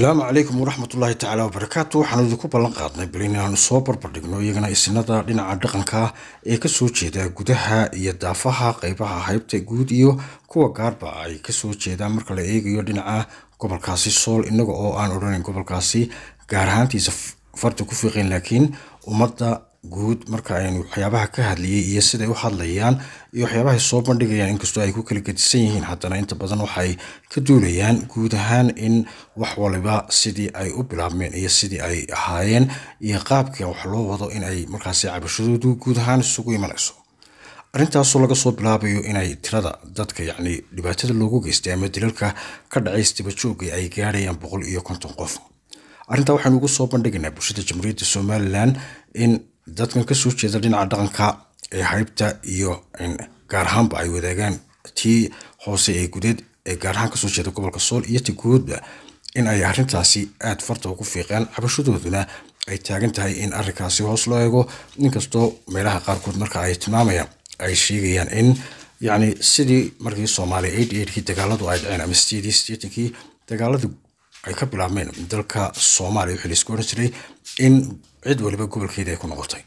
asalaamu calaykum waraxmatullaahi tacaala wabarakaatu waxaanu idinku ballan qaadnay bal inaanu soo barbardhigno iyagana isinada dhinaca dhaqanka ee kasoo jeeda gudaha iyo daafaha qeybaha haybta guud iyo kuwa gaarba ay kasoo jeedaan marka la eegayo dhinaca gobolkaasi sool inaga oo aan odhanayn gobolkaasi gaar ahaantiisa farta ku fiiqeen laakiin ummadda guud marka aynu waxyaabaha ka hadlayay iyo siday u hadlayaan iyo waxyaabahay soo bandhigayaan inkastoo ay ku kala gedisan yihiin haddana inta badan waxay ka duulayaan guud ahaan in wax waliba sidii ay u bilaabmeen iyo sidii ay ahaayeen iyo qaabka wax loo wado in ay markaasi cabashadoodu guud ahaan isugu imanayso arrintaasoo laga soo bilaabayo inay tirada dadka yacni dhibaatada loogu geystay ama dilalka ka dhacay isdibajooga ay gaarayaan boqol iyo konton qof arrintaa waxaynu ugu soo bandhigaynaa bulshada jamhuuriyadda somalilan in dadkan kasoo jeeda dhinaca dhaqanka ee haybta iyo gaar ahaanba ay wadaagaan tii hoose ee gudeed ee gaar ahaan kasoo jeeda gobolka sool iyo ti guudba in ay arrintaasi aada farta ugu fiiqeen cabashadooduna ay taagan tahay in arrinkaasi hoos loo eego inkastoo meelaha qaarkood marka ay tilmaamayaan ay sheegayaan in yacni sidii markii soomaaliya eight eightkii dagaaladu ay dhaceen ama sideedii sideetankii dagaaladu ay ka bilaabmeen dalka soomaaliya wixii laisku odhan jiray in cid waliba gobolkeeda ay ku noqotay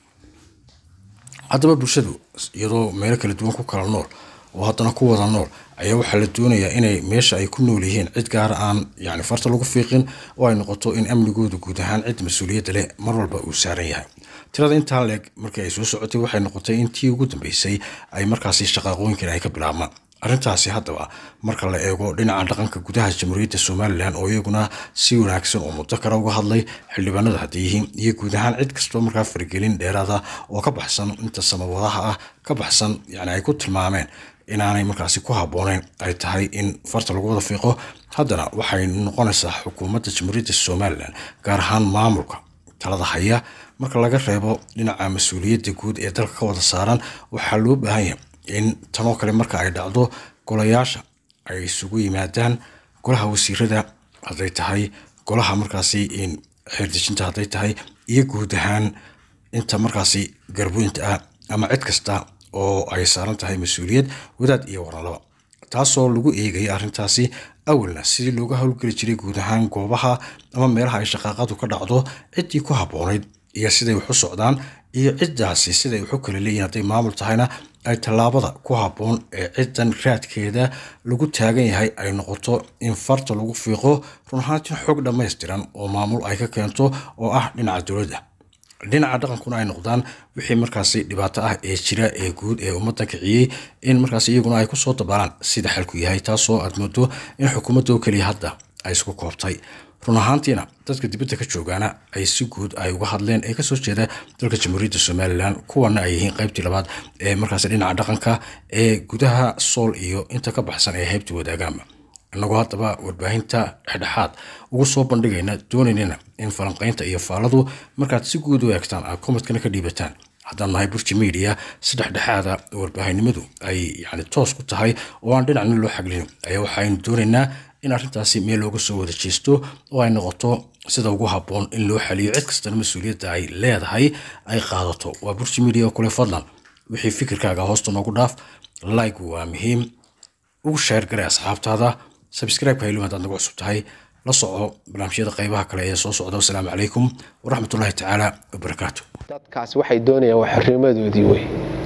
haddaba bulshadu iyadoo meelo kala duwan ku kala nool oo haddana ku wada nool ayaa waxaa la doonayaa inay meesha ay ku nool yihiin cid gaara aan yani farta lagu fiiqin oo ay noqoto in amnigooda guud ahaan cid mas-uuliyadda leh mar walba uu saaran yahay tirada intaa leeg markii ay soo socotay waxay noqotay in tii ugu dambeysay ay markaasi shaqaaqooyinkan ay ka bilaabmaan arrintaasi haddaba marka la eego dhinaca dhaqanka gudaha jamhuuriyadda somalilan oo iyaguna si wanaagsan oo muddo kale uga hadlay xildhibaanada hadday yihiin iyo guud ahaan cid kastoo markaa faragelin dheeraada oo ka baxsan inta samawadaha ah ka baxsan yani ay ku tilmaameen inaanay markaasi ku habbooneyn ay tahay in farta lagu wada fiiqo haddana waxay noqonaysaa xukuumadda jamhuuriyadda somalilan gaar ahaan maamulka talada haya marka laga reebo dhinaca mas-uuliyadda guud ee dalka ka wada saaran waxaa loo baahan yahay in tanoo kale marka ay dhacdo golayaasha ay isugu yimaadaan golaha wasiirada hadday tahay golaha markaasi xeerdejinta hadday tahay iyo guud ahaan inta markaasi garboynta ah ama cid kasta oo ay saaran tahay mas-uuliyad wadaad iyo waranlaba taasoo lagu eegaya arrintaasi awalna sidii looga howlgeli jiray guud ahaan goobaha ama meelaha ay shaqaaqadu ka dhacdo ciddii ku habboonayd iyo siday wax u socdaan iyo ciddaasi siday wax u kala leeyihin hadday maamul tahayna ay tallaabada ku habboon ee ciddan raadkeeda lagu taagan yahay ay noqoto in farta lagu fiiqo run ahaantii xog dhammaystiran oo maamul ay ka keento oo ah dhinaca dowladda dhinaca dhaqankuna ay noqdaan wixii markaasi dhibaato ah ee jira ee guud ee ummadda kiciyey in markaas iyaguna ay kusoo dabaalaan sida xalku yahay taasoo aad moodo in xukuumadda oo keliya hadda ay isku koobtay run ahaantiina dadka dibadda ka joogaana ay si guud ay uga hadleen ee kasoo jeeda dalka jamhuuriyadda somalilan kuwana ay yihiin qaybtii labaad ee markaasi dhinaca dhaqanka ee gudaha sool iyo inta ka baxsan ee haybta wadaagaanba inagoo haddaba warbaahinta dhexdhexaad ugu soo bandhigayna doonaynana in falanqaynta iyo faaladu markaad si guud u eegtaan aad komadkana ka dhiibataan haddaan nahay burji media si dhexdhexaada warbaahinnimadu ay yani toos ku tahay oo aan dhinacna loo xaglin ayaa waxaynu doonaynaa in arrintaasi meel looga soo wada jeesto oo ay noqoto sida ugu habboon in loo xaliyo cid kastana mas-uuliyadda ay leedahay ay qaadato waa burji media oo kule fadlan wixii fikirkaaga hoosta noogu dhaaf like waa muhiim ugu sheer garay asxaabtaada sabscribe-ka haylo haddaad nagu cusub tahay la soco barnaamijyada qaybaha kale ee soo socda wasalaamu calaykum waraxmatullaahi tacaala wabarakaatu dadkaasi waxay doonayaan waa xornimadoodii wey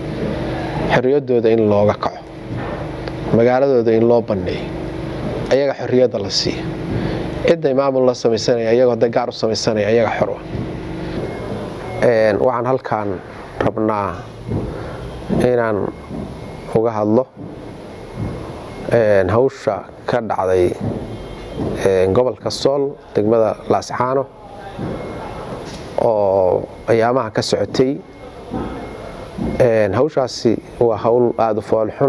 xorriyaddooda in looga kaco magaaladooda in loo banneeyo ayaga xorriyadda la siiya cidday maamul la samaysanaya ayagoo hadday gaar u samaysanaya ayaga xorwa waxaan halkaan rabnaa inaan uga hadlo hawsha ka dhacday gobolka sool degmada laascaano oo ayaamaha ka socotay hawshaasi waa hawl aada u foolxun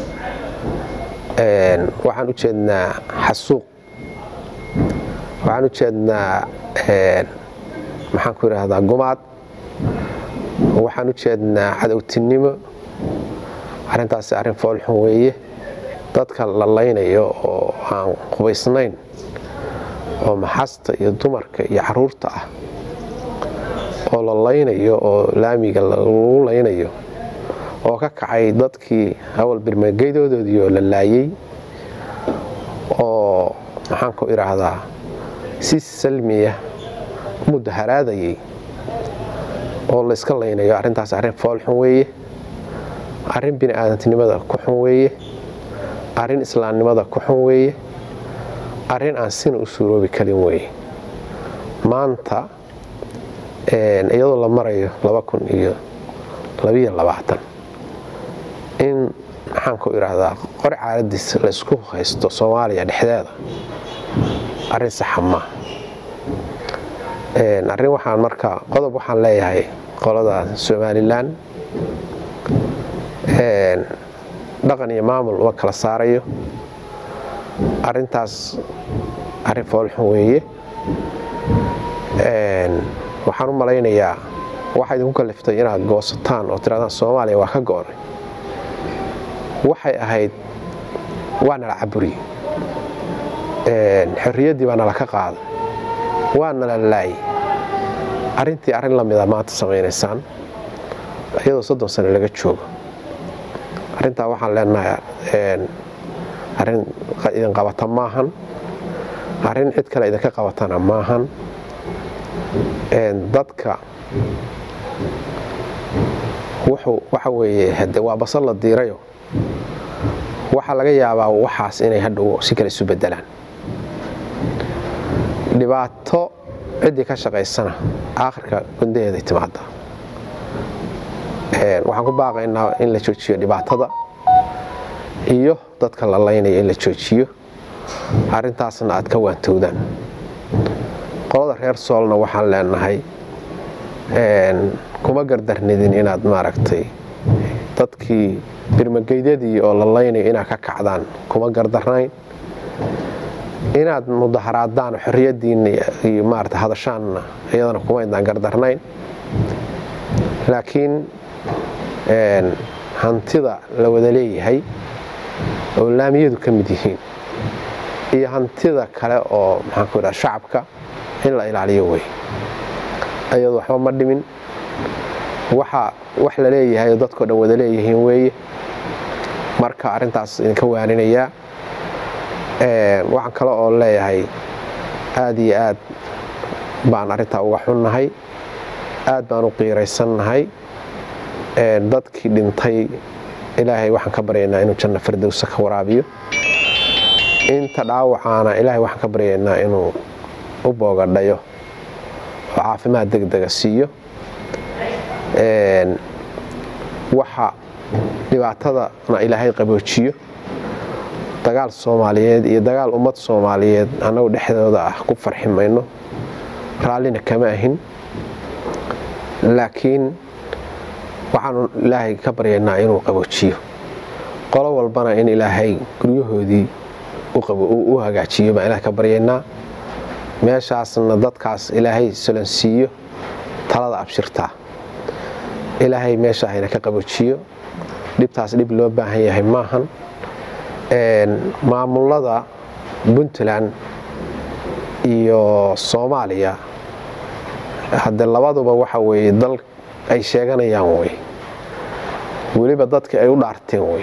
waxaan u jeednaa xasuuq waxaan u jeednaa maxaan ku idhaahdaa gumaad waxaan u jeednaa cadowtinimo arrintaasi arrin foolxun weeye dadka la laynayo oo aan qubaysnayn oo maxasta iyo dumarka iyo caruurta ah oo la laynayo oo laamiga lagu laynayo oo ka kacay dadkii awal birmageydoodii oo la laayey oo maxaan ku idhaahdaa si salmiya mudaharaadayay oo la iska laynayo arrintaas arrin foolxun weeye arrin bini aadantinimada ku xun weeye arrin islaamnimada ku xun weeye arrin aan sina u suuroobi karin weeye maanta iyadoo la marayo in maxaan ku idhaahdaa qori caaladiis la isku haysto soomaaliya dhexdeeda arrin saxa maa arrin waxaan marka qodob waxaan leeyahay qolada somalilan dhaqan iyo maamul uma kala saarayo arrintaas arrin foolxun weeye waxaan u malaynayaa waxaa idinku kaliftay inaad goosataan oo tiraadaan soomaaliya waa ka go'nay waxay ahayd waa nala caburiye xorriyaddii baa nala ka qaaday waa nala laayay arrintii arrin la mida maanta samaynaysaan iyadoo soddon sano laga joogo arrintaa waxaan leenahay arrin idin qabata maahan arrin cid kale idinka qabatana maahan dadka waxa weeye hade waa basal la diirayo waxaa laga yaabaa waxaas inay hadhow si kale isu bedelaan dhibaato ciddii ka shaqaysana aakhirka gundaheeday timaada waxaan ku baaqaynaa in la joojiyo dhibaatada iyo dadka la laynaya in la joojiyo arrintaasna aad ka waantowdaan qolada reer soolna waxaan leenahay kuma gardarnidin inaad maaragtay dadkii birmageydadii oo la laynayo inaad ka kacdaan kuma gardarnayn inaad mudaharaadaan xorriyaddiinna iyo maarata hadashaanna iyadana kuma idaan gardarnayn laakiin hantida la wada leeyahay oo laamiyadu ka mid yihiin iyo hantida kale oo maxaanku idhaha shacabka in la ilaaliyo wey ayadu waxba ma dhimin waxa wax la leeyahay oo dadkao dhan wada leeyihiin weeye marka arrintaas idinka waaninayaa waxaan kale oo leeyahay aad iyo aad baan arrintaa uga xunnahay aad baan u qiiraysannahay dadkii dhintay ilaahay waxaan ka baryaynaa inuu janno fardowsa ka waraabiyo inta dhaawacaana ilaahay waxaan ka baryaynaa inuu u boogadhayo oo caafimaad degdega siiyo waxa dhibaatadana ilaahay qaboojiyo dagaal soomaaliyeed iyo dagaal ummad soomaaliyeed annagu dhexdooda ah ku farxi mayno raallina kama ahin laakiin waxaanu ilaahay ka baryaynaa inuu qaboojiyo qolo walbana in ilaahay guryahoodii u hagaajiyo baan ilahay ka baryaynaa meeshaasna dadkaas ilaahay solansiiyo talada abshirtaa ilaahay meesha hayna ka qaboojiyo dhibtaas dhib loo baahan yahay maahan maamulada puntland iyo soomaaliya hadde labaduba waxa weeye dal ay sheeganayaan wey weliba dadka ay u dhaarteen wey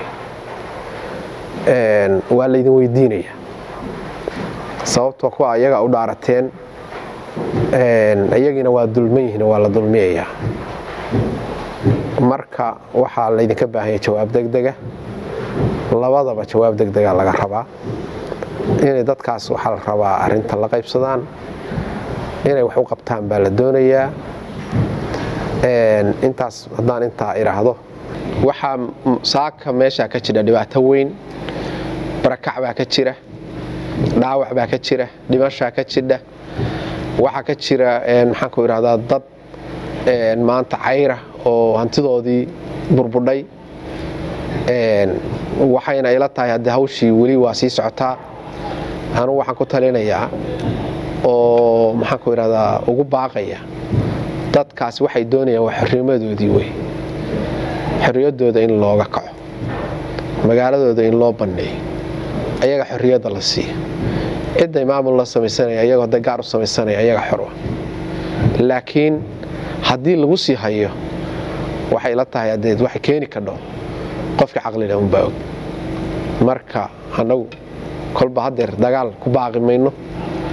waa laydin weydiinaya sababtoo kuwa ayaga u dhaarateen iyagiina waa dulman yihiin waa la dulmiyayaa marka waxaa laydinka baahanya jawaab degdega labadaba jawaab degdega laga rabaa inay dadkaas waxaa la rabaa arinta la qaybsadaan inay wax u qabtaan baa la doonayaa intaas haddaan intaa idhaahdo waxaa saaka meeshaa ka jira dhibaato weyn barakac baa ka jira dhaawac baa ka jira dhimashaa ka jidha waxaa ka jira maxaanku idhahdaa dad maanta cayra oo hantidoodii burbudhay waxayna ila tahay haddii hawshii weli waa sii socotaa anugu waxaan ku talinayaa oo maxaanku idhahdaa ugu baaqaya dadkaasi waxay doonayaan waa xornimadoodii wey xorriyaddooda in looga kaco magaaladooda in loo banneeyo ayaga xorriyadda la siiya cidday maamul la samaysanaya iyagoo hadday gaar u samaysanaya ayaga xorwa laakiin haddii lagu sii hayo waxay la tahay adeed waxay keeni kadho qofka caqlileh unbaa og marka annagu kolba haddeer dagaal ku baaqi mayno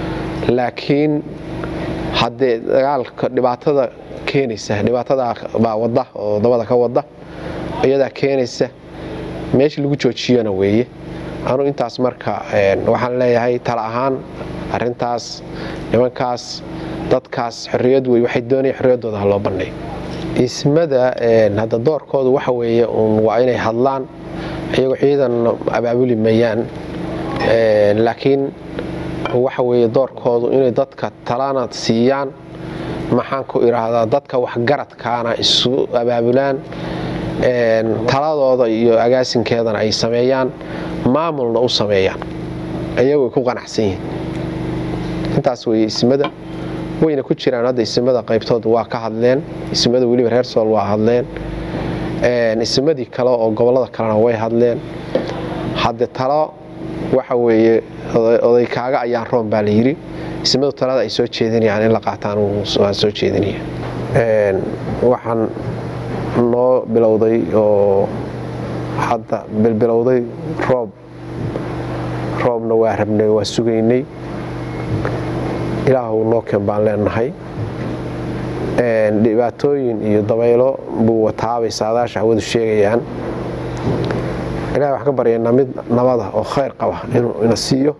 laakiin haddee dagaalka dhibaatada keenaysa dhibaatada baa wada oo dabada ka wada iyadaa keenaysa meesha lagu joojiyona weeye anuu intaas marka waxaan leeyahay tala ahaan arintaas nimankaas dadkaas xorriyad wey waxay doonaya xorriyaddooda ha loo bandhay ismada hadda doorkoodu waxa weeye uun waa inay hadlaan iyagoo ciidan abaabuli mayaan laakiin waxa weeye doorkoodu inay dadka talana siiyaan maxaan ku idhaahdaa dadka waxgaradkaana isu abaabulaan taladooda iyo agaasinkeedana ay sameeyaan maamulna u sameeyaan ayagoy ku qanacsan yihiin intaas weye ismada wayna ku jiraan hadda ismada qaybtooda waa ka hadleen ismada weliba reer sool waa hadleen ismadii kale oo gobollada kalena way hadleen hadde talo waxa weeye oday kaaga ayaan roon baa la yidhi ismadu talada ay soo jeedinayaan in la qaataan waan soo jeedinaya waxaan noo bilowday oo hadda bilbilowday roob roobna waa rabnay waa sugaynay ilaahu noo keen baan leenahay dhibaatooyin iyo dabaylo buu wataabay saadaasha hawadu sheegayaan ilahay wax ka baryaynaa mid nabada oo khayr qaba inuu ina siiyo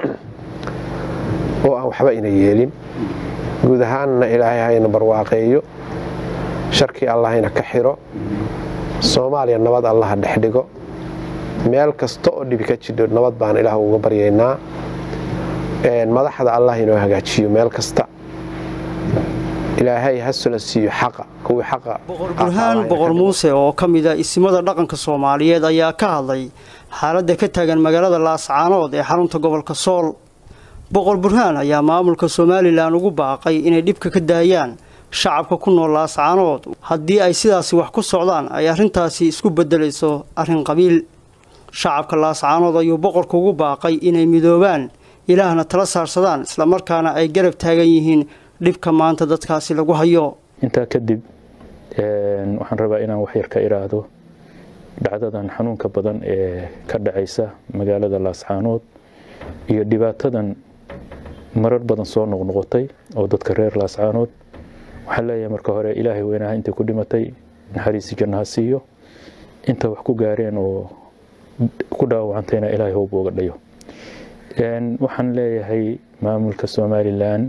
oo aan waxba ina yeelin guud ahaanna ilaahay hayna barwaaqeeyo sharkii allahayna ka xiro soomaaliya nabad allaha dhex dhigo meel kasta oo dhibi ka jidho nabad baan ilaah uga baryaynaa madaxda allah inoo hagaajiyo meel kasta ilaahay ha sula siiyo xaqa kuwii xaqa boqor burhaan boqor muuse oo ka mid a isimada dhaqanka soomaaliyeed ayaa ka hadlay xaaladda ka taagan magaalada laascaanood ee xarunta gobolka sool boqor burhaan ayaa maamulka somalilan ugu baaqay inay dhibka ka daayaan shacabka ku nool laascaanood haddii ay sidaasi wax ku socdaan ay arrintaasi isku beddelayso arrin qabiil shacabka laascaanood ayuu boqorka ugu baaqay inay midoobaan ilaahna tala saarsadaan islamarkaana ay garab taagan yihiin dhibka maanta dadkaasi lagu hayo intaa kadib waxaan rabaa inaan waxyar ka iraahdo dhacdadan xanuunka badan ee ka dhacaysa magaalada laascaanood iyo dhibaatadan marar badan soo noqnoqotay oo dadka reer laascaanood waxaan leeyahay marka hore ilaahay weynaha intay ku dhimatay naxariisi jannaha siiyo inta wax ku gaareen oo ku dhaawacantayna ilaahay hoob uga dhayo waxaan leeyahay maamulka somalilan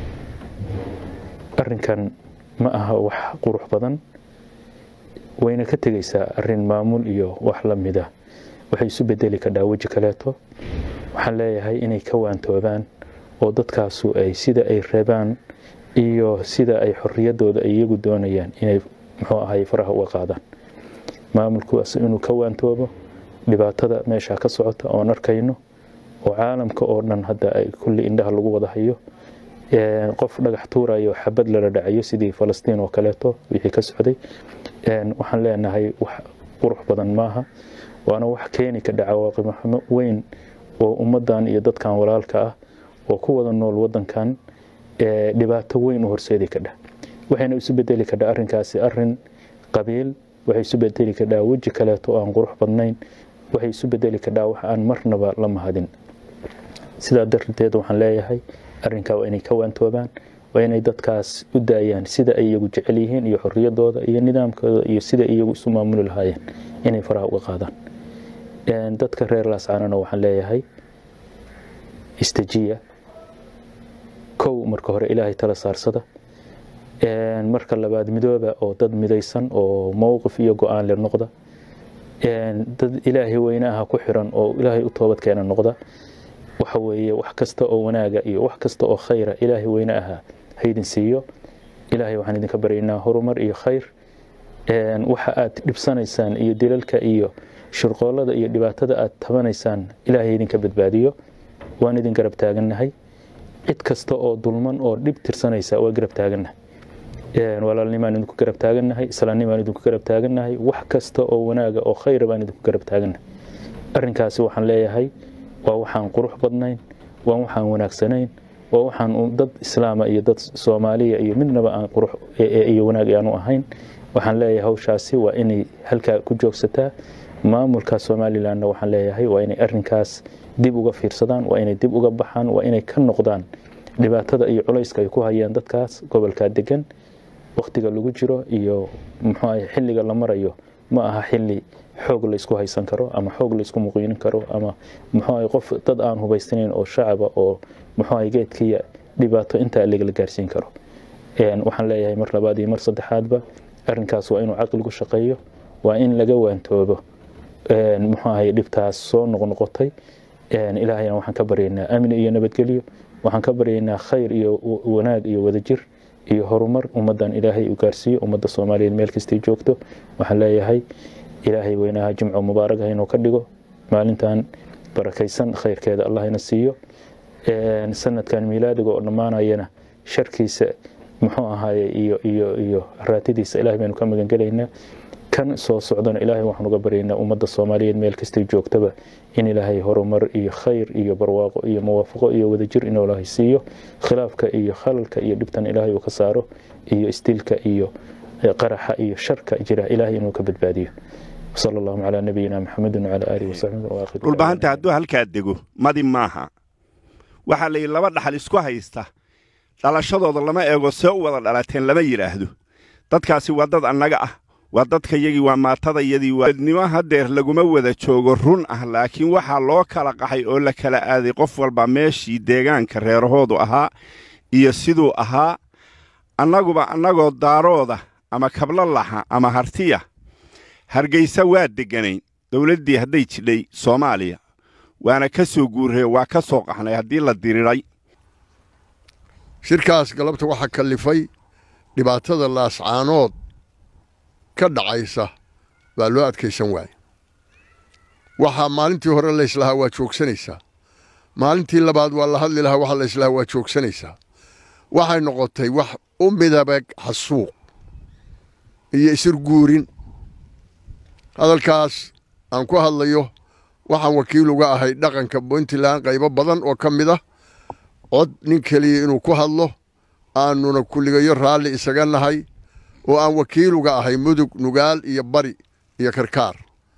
arinkan ma aha wax qurux badan wayna ka tegaysaa arin maamul iyo wax la mida waxay isu bedeli kadhaa weji kaleeto waxaan leeyahay inay ka waantoobaan oo dadkaasu ay sida ay reebaan iyo sida ay xoriyadooda ay iyagu doonayaan inay muxuu ahay faraha uga qaadaan maamulkuwaas inuu ka waantoobo dhibaatada meesha ka socota oon arkayno oo caalamka oo dhan hadda ay kulli indhaha lagu wada hayo qof dhagax tuurayo xabad lala dhacayo sidii falastiin oo kaleeto wixii ka socday waxaan leenahay wax qurux badan maaha waana wax keeni ka dhaca waaqimoxumo weyn oo ummadan iyo dadkan walaalka ah oo ku wada nool wadankan dhibaato weyn u horseedi kadha waxayna isu bedeli kadhaa arinkaasi arin qabiil waxay isu bedeli kadhaa weji kaleeto aan qurux badnayn waxay isu bedeli kadhaa wax aan marnaba la mahadin sidaa darteed waxaan leeyahay arrinkaa waa inay ka waantoobaan waa inay dadkaas u daayaan sida ay iyagu jecel yihiin iyo xoriyadooda iyo nidaamkooda iyo sida iyagu isu maamuli lahaayeen inay faraha uga qaadaan dadka reer laascaanana waxaan leeyahay istajiya kow marka hore ilaahay tala saarsada marka labaad midooba oo dad midaysan oo mowqif iyo go-aan le noqda dad ilaahay weynaha ku xiran oo ilaahay u toobadkeena noqda waxa weeye wax kasta oo wanaaga iyo wax kasta oo khayra ilaahay weyne ahaa haydin siiyo ilaahay waxaan idinka baryaynaa horumar iyo khayr waxa aad dhibsanaysaan iyo dilalka iyo shirqoolada iyo dhibaatada aad tabanaysaan ilaahay idinka badbaadiyo waan idin garab taagannahay cid kasta oo dulman oo dhib tirsanaysa waa garab taagannahay walaalnimaan idinku garab taagannahay islaamnimaan idinku garab taagannahay wax kasta oo wanaaga oo khayra baan idinku garab taagannahay arrinkaasi waxaan leeyahay waa waxaan qurux badnayn waa waxaan wanaagsanayn waa waxaan dad islaama iyo dad soomaaliya iyo midnaba aan qurux iyo wanaag aanu ahayn waxaan leeyahay hawshaasi waa inay halkaa ku joogsataa maamulka somalilandna waxaan leeyahay waa inay arrinkaas dib uga fiirsadaan waa inay dib uga baxaan waa inay ka noqdaan dhibaatada iyo culayska ay ku hayaan dadkaas gobolkaa degan wakhtiga lagu jiro iyo muxuu ahay xilliga la marayo ma aha xilli xoog laysku haysan karo ama xoog laysku muqiinin karo ama muxuu ahay qof dad aan hubaysnayn oo shacaba oo muxuu ahay geedkiya dhibaato intaa lagala gaarsiin karo waxaan leeyahay mar labaad iyo mar saddexaadba arrinkaas waa inuu caqligu shaqeeyo waa in laga waantoobo muxuu ahay dhibtaas soo noqnoqotay ilaahayna waxaan ka baryaynaa amni iyo nabadgelyo waxaan ka baryaynaa khayr iyo wanaag iyo wadajir iyo horumar ummaddan ilaahay u gaarsiiyo ummadda soomaaliyeed meel kastay joogto waxaan leeyahay ilaahay weynaha jimco mubaaragaha inuu ka dhigo maalintan barakaysan khayrkeeda allah ina siiyo sanadkan miilaadiga oo dhammaanayana sharkiisa muxuu ahaaye iyo iyo iyo raatidiisa ilahay baynu ka magangelaynaa kan soo socdana ilaahay waxaan uga baryaynaa ummadda soomaaliyeed meel kastay joogtaba in ilaahay horumar iyo khayr iyo barwaaqo iyo muwaafaqo iyo wadajir inuu ilaahay siiyo khilaafka iyo khalalka iyo dhibtan ilaahay uu ka saaro iyo istilka iyo qaraxa iyo sharka jira ilaahay inuu ka badbaadiyo sala allahu calaa nabiyina maxamedin wacala aalihi wasaxbihi dhulbahanta hadduu halkaa dego madi maaha waxaa la yidhi laba dhaxal isku haysta dhalashadooda lama eego see u wada dhalateen lama yidhaahdo dadkaasi waa dad annaga ah waa dadka yagii waa maatadayadii waadnimo haddeer laguma wada joogo run ah laakiin waxaa loo kala qaxay oo la kala aaday qof walba meeshii deegaanka reerahoodu ahaa iyo siduu ahaa annaguba annagoo daarooda ama kablolaxa ama hartiya hargaysa waa degganayn dawladdii hadday jidhay soomaaliya waana ka soo guurree waa ka soo qaxnay haddii la diriray shirkaas galabta waxaa kallifay dhibaatada laascaanood ka dhacaysa baa loo adkaysan waaye waxaa maalintii hore layslahaa waa joogsanaysaa maalintii labaad waa la hadli lahaa waxa layslahaa waa joogsanaysaa waxay noqotay wax u midabeg xasuuq iyo isirguurin hadalkaas aan ku hadlayo waxaan wakiil uga ahay dhaqanka puntland qaybo badan oo ka mid ah cod nin keliya inuu ku hadlo aanuna kulligayo raalli isaga nahay oo aan wakiil uga ahay mudug nugaal iyo bari iyo karkaar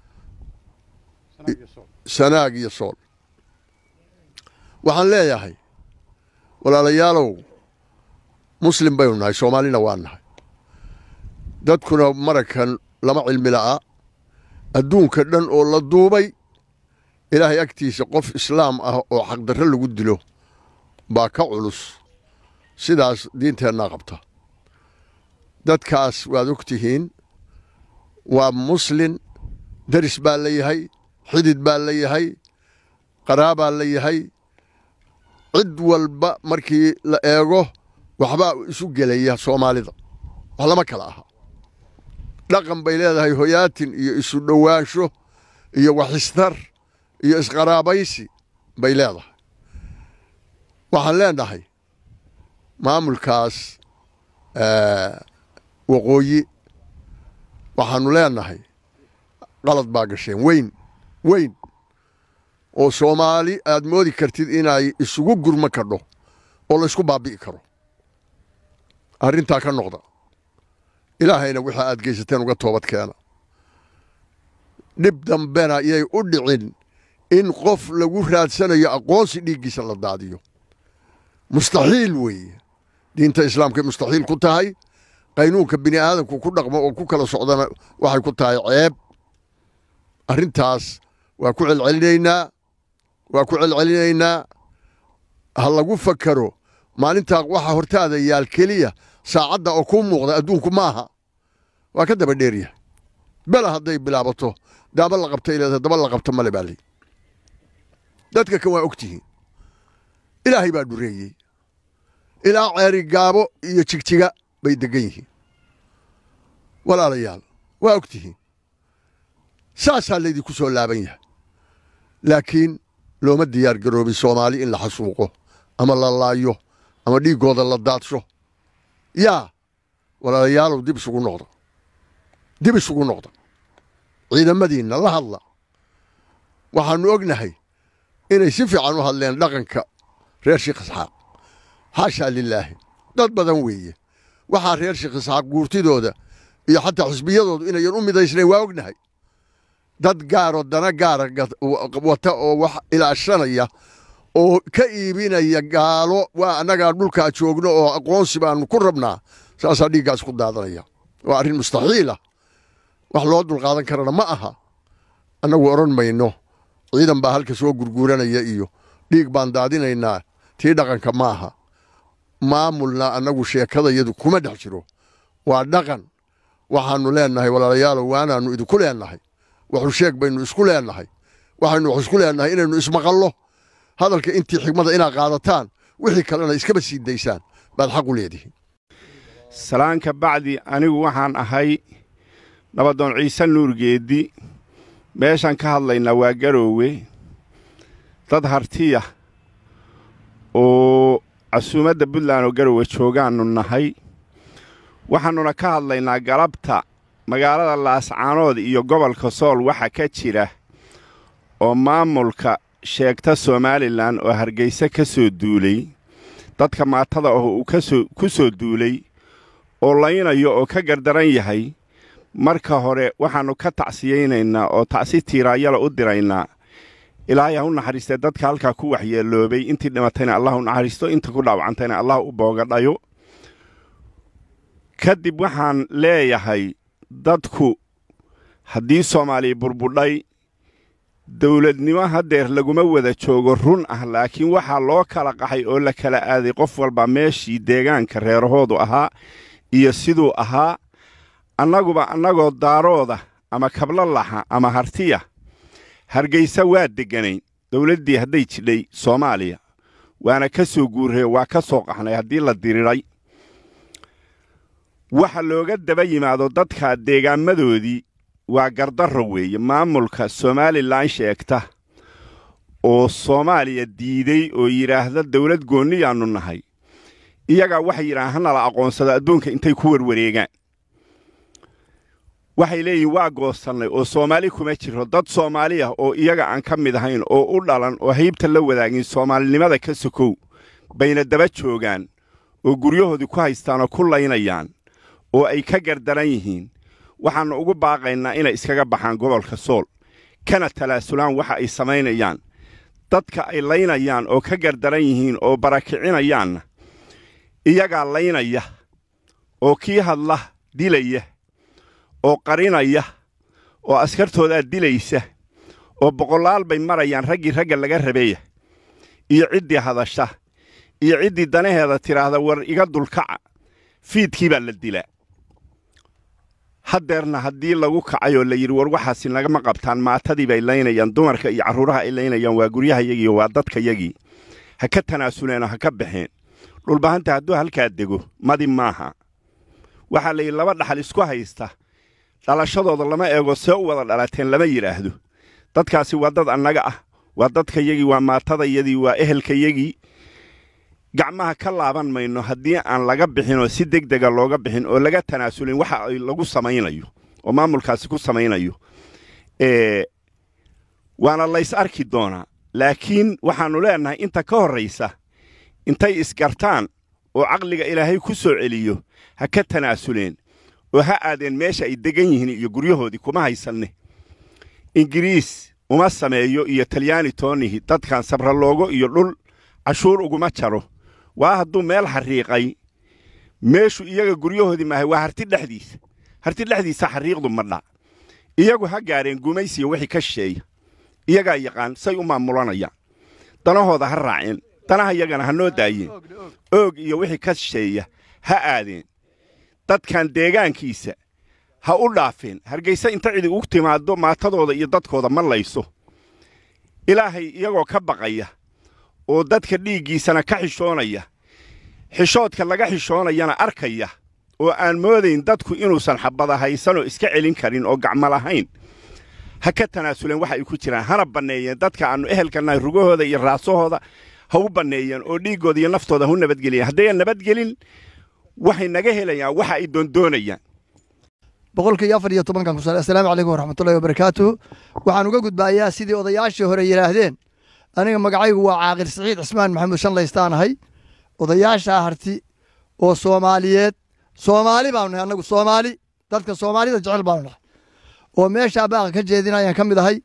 sanaag iyo sool waxaan leeyahay walaalayaalow muslim baynu nahay soomaalina waa nahay dadkuna marakan lama cilmi la'a adduunka dhan oo la duubay ilaahay agtiisa qof islaam ah oo xaqdarro lagu dilo baa ka culus sidaas diinteennaa qabta dadkaas waad og tihiin waa muslin daris baa la yahay xidid baa la yahay qaraabaa la yahay cid walba markii la eego waxbaa isu gelaya soomaalida wax lama kala aha dhaqan bay leedahay hoyaatin iyo isu dhowaansho iyo waxistar iyo isqaraabaysi bay leedahay waxaan leenahay maamulkaas waqooyi waxaannu leenahay qalad baa gasheen weyn weyn oo soomaali aad moodi kartid inay isugu gurma kadho oo laysku baabi'i karo arrintaa ka noqda ilaahayna waxa aad geysateen uga toobad keena dhib dambena yay u dhicin in qof lagu raadsanayo aqoonsi dhiiggiisa la daadiyo mustaxiil weeye diinta islaamkay mustaxiil ku tahay qaynuunka bini aadamku ku dhaqmo oo ku kala socdana waxay ku tahay ceeb arrintaas waa ku celcelinaynaa waa ku celcelinaynaa ha lagu fakaro maalintaa waxa hortaada yaal keliya saacadda oo kuu muuqda adduunku maaha waa ka daba dheeryahay bela hadday bilaabato daaba la qabta ileeda daba la qabta male baa ley dadka kan waa og tihiin ilaahay baa dhureeyey ilaa ceeri gaabo iyo jigjiga bay degan yihiin walaalayaal waa og tihiin saasaa laydinku soo laaban yahay laakiin looma diyaar garoobin soomaali in la xasuuqo ama la laayo ama dhiiggooda la daadsho yaa walaalayaalow dib isugu noqda dib isugu noqda ciidamadiinna la hadla waxaannu ognahay inay si fiican u hadleen dhaqanka reer sheekh isxaaq xaashaa lilaahi dad badan weeye waxaa reer sheekh isxaaq guurtidooda iyo xataa xisbiyadoodu inayan u midaysnayn waa ognahay dad gaaroo dana gaara wata oo wax ilaashanaya oo ka iibinaya gaalo waa annagaa dhulkaa joogno oo aqoonsi baanu ku rabnaa saasaa dhiiggaas ku daadanaya waa arrin mustaxiila wax loo dulqaadan karana ma aha annagu odhan mayno ciidan baa halka soo gurguuranaya iyo dhiig baan daadinaynaa tii dhaqanka ma aha maamulna annagu sheekadayadu kuma dhex jiro waa dhaqan waxaannu leennahay walaalayaalow waanaannu idinku leennahay waxu sheeg baynu isku leennahay waxaynu wax isku leennahay inaynu ismaqallo hadalka intii xigmada inaad qaadataan wixii kalena iskaba sii daysaan baad xaq u leedihiin salaanka bacdi anigu waxaan ahay nabadoon ciise nuurgeeddi meeshaan ka hadlaynaa waa garoowe dad hartiya oo casuumadda puntland oo garoowe joogaannu nahay waxaannuna ka hadlaynaa galabta magaalada laascaanood iyo gobolka sool waxa ka jira oo maamulka sheegta somalilan oo hargeysa ka soo duulay dadka maatada ah uu ku soo duulay oo laynayo oo ka gardaran yahay marka hore waxaannu ka tacsiyaynaynaa oo tacsi tiiraayala u diraynaa ilaahay ha u naxariistee dadka halkaa ku waxyeeloobay intii dhimatayna allah u naxariisto inta ku dhaawacantayna allah u boogadhayo kadib waxaan leeyahay dadku haddii soomaaliya burbudhay dawladnimo haddeer laguma wada joogo run ah laakiin waxaa loo kala qaxay oo la kala aaday qof walba meeshii deegaanka reerahoodu ahaa iyo siduu ahaa annaguba annagoo daarooda ama kablalaxa ama hartiya hargaysa waa degganayn dawladdii hadday jidhay soomaaliya waana ka soo guurree waa ka soo qaxnay haddii la diriray waxa looga daba yimaado dadka deegaamadoodii waa gardarro weeye maamulka somalilan sheegta oo soomaaliya diiday oo yidhaahda dawlad goonniyaannu nahay iyagaa waxay yidhahaan hanala aqoonsado adduunka intay ku warwareegaan waxay leeyihin waa goosannay oo soomaali kuma jiro dad soomaali ah oo iyaga aan ka mid ahayn oo u dhalan oo haybta la wadaagin soomaalinimada ka sokow bayna daba joogaan oo guryahoodii ku haystaan oo ku laynayaan oo ay ka gardaran yihiin waxaannu ugu baaqaynaa inay iskaga baxaan gobolka sool kana talaasulaan waxa ay samaynayaan dadka ay laynayaan oo ka gardaran yihiin oo barakicinayaanna iyagaa laynaya oo kii hadla dilaya oo qarinaya oo askartoodaa dilaysa oo boqolaal bay marayaan raggii ragga laga rabeeya iyo ciddii hadasha iyo ciddii danaheeda tidhaahda war iga dulkaca fiidkii baa la dilaa haddeerna haddii lagu kacay oo la yidhi war waxaasi nagama qabtaan maatadii bay laynayaan dumarka iyo carruuraha ay laynayaan waa guryahayagii waa dadkayagii ha ka tanaasuleeno ha ka baxeen dhulbahanta hadduu halkaa dego madi maaha waxaa la yidhi laba dhaxal isku haysta dhalashadooda lama eego see u wada dhalateen lama yidhaahdo dadkaasi waa dad annaga ah waa dadkayagii waa maatadayadii waa ehelkayagii gacmaha ka laaban mayno haddii aan laga bixinoo si deg dega looga bixin oo laga tanaasulin waxa ay lagu samaynayo oo maamulkaasi ku samaynayo waana lays arki doonaa laakiin waxaannu leennahay inta ka horraysa intay isgartaan oo caqliga ilaahay ku soo celiyo ha ka tanaasuleen oo ha aadeen meesha ay degan yihiin iyo guryahoodii kuma haysanne ingiriis uma sameeyo iyo talyaani toonihi dadkan sabraloogo iyo dhul cashuur uguma jaro waa hadduu meel xariiqay meeshu iyaga guryahoodii maahay waa harti dhexdiisa harti dhexdiisa xariiqdu madha iyagu ha gaareen gumaysiya wixii ka shisheeya iyagaa yaqaan say u maamulanayaan danahooda ha raaceen danaha iyagana ha noo daayeen oog iyo wixii ka shisheeya ha aadeen dadkan deegaankiisa ha u dhaafeen hargayse inta cidi ugu timaaddo maatadooda iyo dadkooda ma layso ilaahay iyagoo ka baqaya oo dadka dhiiggiisana ka xishoonaya xishoodka laga xishoonayana arkaya oo aan moodayn dadku inuusan xabada haysanoo iska celin karin oo gacmo lahayn ha ka tanaasuleen waxa ay ku jiraan hana banneeyeen dadka aannu ehelkanahay rugahooda iyo raasahooda ha u banneeyeen oo dhiiggooda iyo naftooda ha u nabadgeliyeen haddayan nabadgelin waxay naga helayaan waxa ay doondoonayaan boqolkii afar iyo tobankan kusal assalaamu calaykum waraxmatullahi wabarakaatuhu waxaan uga gudbaayaa sidii odayaashii hore yidhaahdeen aniga magacaygu waa caaqil siciid cismaan maxamuud shanlaystaanahay odayaashaa harti oo soomaaliyeed soomaali baanu nahay annagu soomaali dadka soomaalida jecel baanu nahay oo meeshaa baaqa ka jeedinayaan ka mid ahay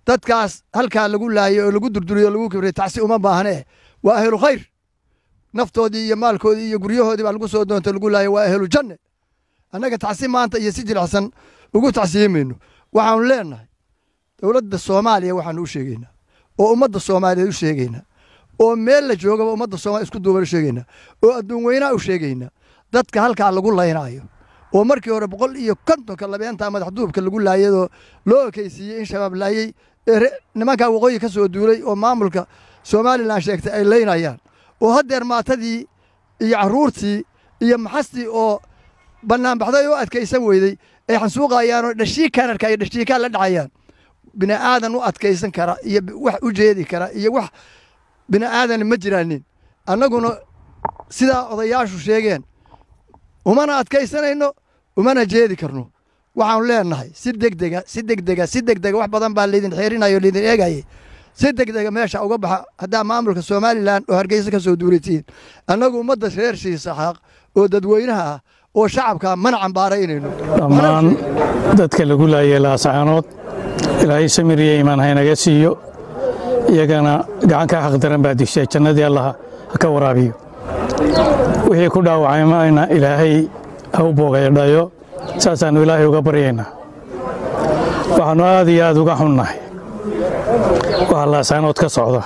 dadkaas halkaa lagu laayay oo lagu durduriyo lagu kibriyo tacsi uma baahnee waa ahlu khayr naftoodii iyo maalkoodii iyo guryahoodii baa lagu soo doonta lagu laayay waa ahlu janne annaga tacsi maanta iyo si jilicsan ugu tacsiyimayno waxaanu leenahay dowladda soomaaliya waxaanu u sheegaynaa oo ummadda soomaaliyeed u sheegaynaa oo meel la joogaba ummadda soomaliya isku duuban u sheegaynaa oo adduun weynaa u sheegaynaa dadka halkaa lagu laynaayo oo markii hore boqol iyo kontonka labeenta madaxduubka lagu laayadoo loo ekeysiiyey in shabaab laayey ee nimankaa waqooyi ka soo duulay oo maamulka somalilan sheegtay ay laynayaan oo haddeer maatadii iyo carruurtii iyo maxastii oo bannaanbaxday oo adkaysan weyday ay xansuuqayaan oo dhashii kanarka iyo dhashiikaa la dhacayaan bini aadan u adkaysan kara iyo wax u jeedi kara iyo wax bini aadan ma jiraanin annaguna sidaa odayaashu sheegeen umana adkaysanayno umana jeedi karno waxaanu leenahay si degdega si degdega si degdega wax badan baa laydin xeerinayo laydin eegayay si degdega meesha uga baxa haddaa maamulka somalilan oo hargeysa ka soo duulatiin annagu ummadda reer shiisaxaaq oo dadweynaha ah oo shacabka mana cambaaraynayno dhammaan dadka lagu laayay laasacaanood ilaahay samir iyo iimaan haynaga siiyo iyagana gacan ka xaqdaran baa dishay jannadii allaha ha ka waraabiyo wixii ku dhaawacaymayna ilaahay ha u boogaydhayo saasaannu ilaahay uga baryaynaa waxaannu aad iyo aad uga xunnahay waxa laasaanood ka socda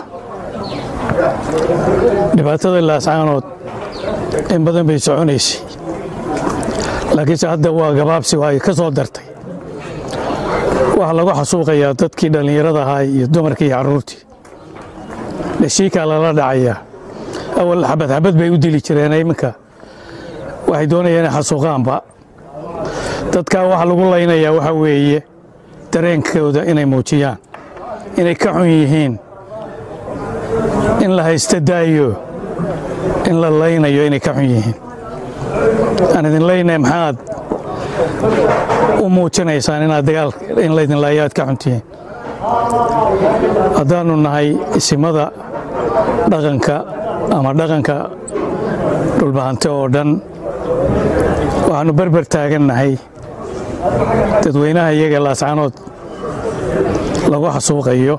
dhibaatada laasaanood in badan bay soconaysay laakiinse hadda waa gabaabsi waa ay ka soo dartay waxaa lagu xasuuqayaa dadkii dhallinyarada ahaa iyo dumarkii iyo carruurtii dhashiikaa lala dhacayaa awal xabad xabad bay u dili jireen iminka waxay doonayaan inay xasuuqaanba dadkaa waxa lagu laynayaa waxaa weeye dareenkooda inay muujiyaan inay ka xun yihiin in la haysta daayo in la laynayo inay ka xun yihiin aan idin laynay maxaad u muujinaysaan inaad dagaal in laydin laayo aad ka xuntihiin haddaannu nahay isimada dhaqanka ama dhaqanka dhulbahante oo dhan waxaannu berber taagannahay dadweynaha iyaga laascaanood lagu xasuuqayo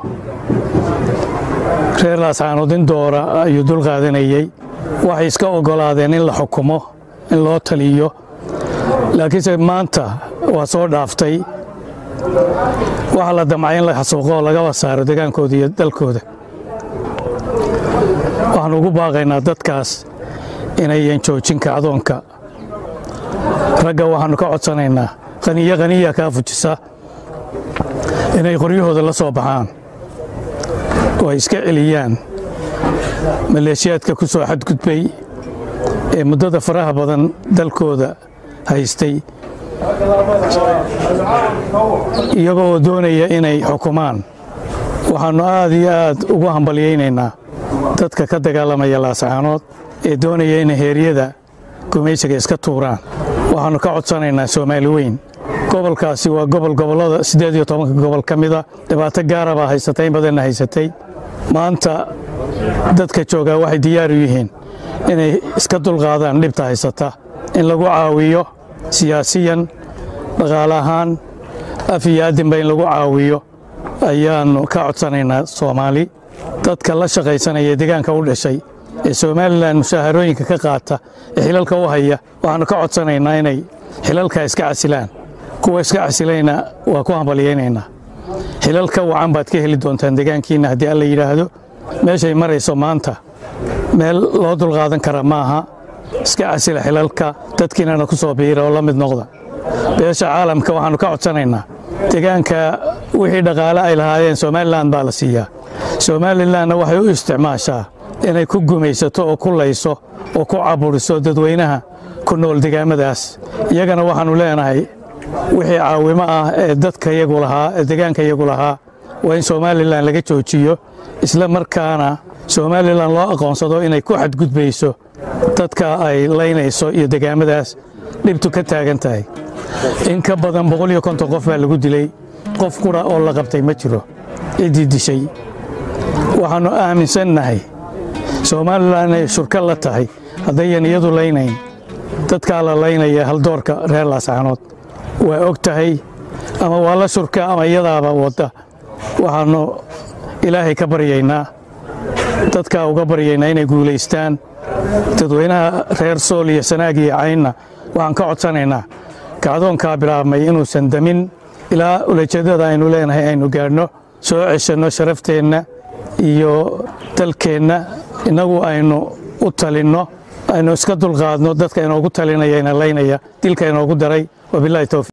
reer laascaanood in doora ayuu dul qaadanayey waxay iska oggolaadeen in la xukumo in loo taliyo laakiinse maanta waa soo dhaaftay waxaa la damcay in la xasuuqo oo lagaba saaro degaankooda iyo dalkooda waxaannu ugu baaqaynaa dadkaas inayan joojin kacdoonka ragga waxaannu ka codsanaynaa qaniyo qaniya kaa fujisa inay qoryahooda la soo baxaan oo ay iska celiyaan maleeshiyaadka ku soo xadgudbay ee muddada faraha badan dalkooda haystay iyagoo doonaya inay xukumaan waxaannu aad iyo aad ugu hambalyaynaynaa dadka ka dagaalamaya laasacaanood ee doonaya inay heeryada gumaysiga iska tuuraan waxaannu ka codsanaynaa soomaali weyn gobolkaasi waa gobol gobollada siddeed iyo tobanka gobol ka mida dhibaato gaara baa haysatay in badanna haysatay maanta dadka joogaa waxay diyaar u yihiin inay iska dulqaadaan dhibta haysata in lagu caawiyo siyaasiyan dhaqaale ahaan af iyo addinba in lagu caawiyo ayaannu ka codsanaynaa soomaali dadka la shaqaysanaya deegaanka u dhashay ee somalilan mushaharooyinka ka qaata ee xilalka u haya waxaannu ka codsanaynaa inay xilalka iska casilaan kuwa iska casilayna waa ku hambalyaynaynaa xilal ka wacan baad ka heli doontaan deegaankiinna haddii alla yidhaahdo meeshay marayso maanta meel loo dulqaadan kara maaha iska casila xilalka dadkiinana ku soo biira oo la mid noqda beesha caalamka waxaannu ka codsanaynaa deegaanka wixii dhaqaale ay lahaayeen somalilan baa la siiyaa somalilanna waxay u isticmaashaa inay ku gumaysato oo ku layso oo ku caburiso dadweynaha ku nool degaamadaas iyagana waxaannu leenahay wixii caawimo ah ee dadka yagu lahaa ee deegaanka yagu lahaa waa in somalilan laga joojiyo isla markaana somalilan loo aqoonsado inay ku xadgudbayso dadka ay laynayso iyo degaamadaas dhibtu ka taagan tahay in ka badan boqol iyo konton qof baa lagu dilay qof qura oo la qabtay ma jiro ciddii dishay waxaannu aaminsannahay somalilan inay shurka la tahay haddayan iyadu laynayn dadkaa la laynaya haldoorka reer laascaanood waa og tahay ama waa la shurka ama iyadaaba wadda waxaannu ilaahay ka baryaynaa dadkaa uga baryaynaa inay guulaystaan dadweynaha reer sool iyo sanaag iyo caynna waxaan ka codsanaynaa kacdoonkaa bilaabmay inuusan damin ilaa ulajeeddada aynu leenahay aynu gaadhno soo ceshanno sharafteenna iyo dalkeenna innagu aynu u talinno aynu iska dulqaadno dadka inoogu talinaya ina laynaya dilka inoogu daray wabilahi towfiiq